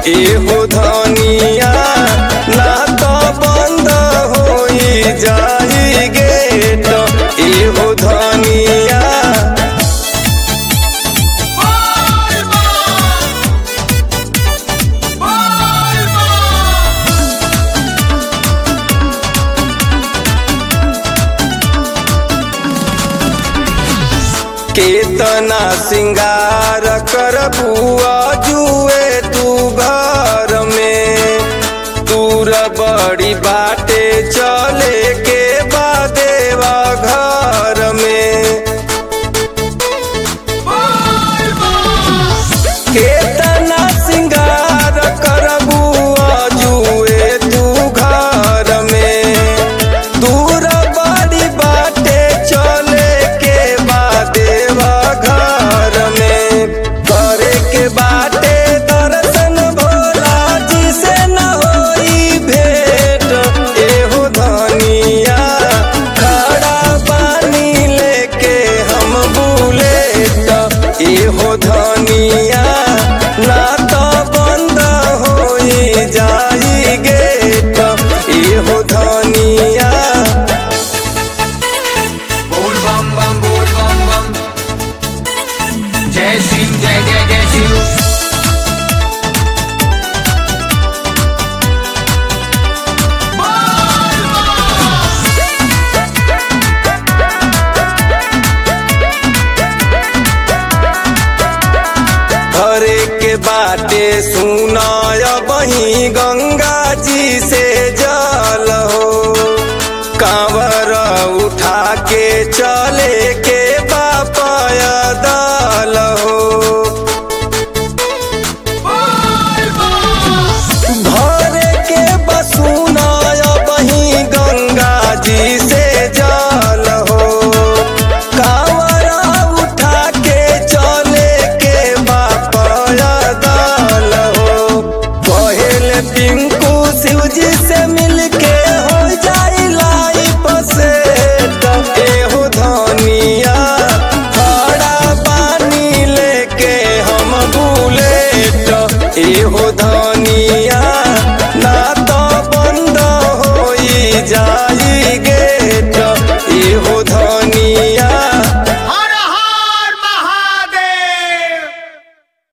एहो धनिया ना तो बंद होई जाई गेट एहो धनिया केतना सिंगार कर बुआ जुए तू घर में दूर बड़ी बाटे चले के बादेवा घर में केतना सिंगार कर बुआ जुए तू घर में दूर बड़ी बाटे चले के बादेवा घर में करे के बाटे दर्शन भोला जी से न होई भेंट एहो धनिया खड़ा पानी लेके हम बुलेट एहो धनिया ना तो बंद होई जाई गेट एहो धनिया बोल बम बम बोल बम बम जय सिंह जय जय जय शिव घरे के बाटे सुन